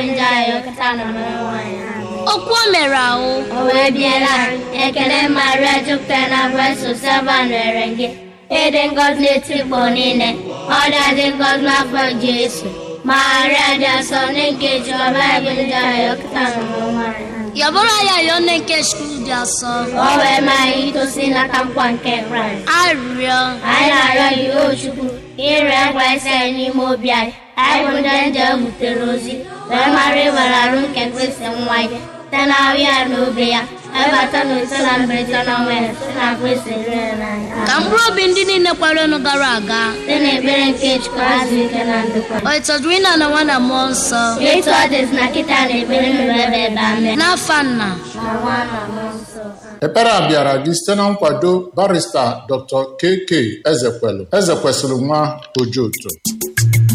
njọ anyị ọkata na mmanụ nwaanyị ahụ okwu o mere ahụ o wee biela ekele maria jupụtara na breso sava nwere gị ịdị ngọzi n'etikpọ niile ọ dị ngọzi n'afọ jesu maria dị asọ nke jehova ebe njọ anyị ọkata na mmanụ nwaanyị ahụ yọbụrụ ya yọọ nne nke skul dị asọ o wee maa anyị itosi n'aka nkwa nke kraịst arịrịọ anyị na-arịọ gị o chukwu ire ngwa isi anyị n'ime obi anyị anyị bụ ndị nje butere ozi wee mara ịwere arụ nke kristi nwa ya site na ahụ ya na obi ya ebata na ise na mberede na ọnwa ya site na kristi rere n'anya ka mkpụrụ obi ndị niile kwerenụ gara aga site na ekpere nke chukwu azụ ike na ndokwa o ịtọdụrụ ịna na nwa na mmụọ nsọ etu ọ dịzi na kịta na ekpere nụrụ ebe ebe amen n'afa nna na nwa na mmụọ nsọ ekpere a bịara gị site na nkwado barista dr kk ezekwelu ezekwesịrị nwa ojoto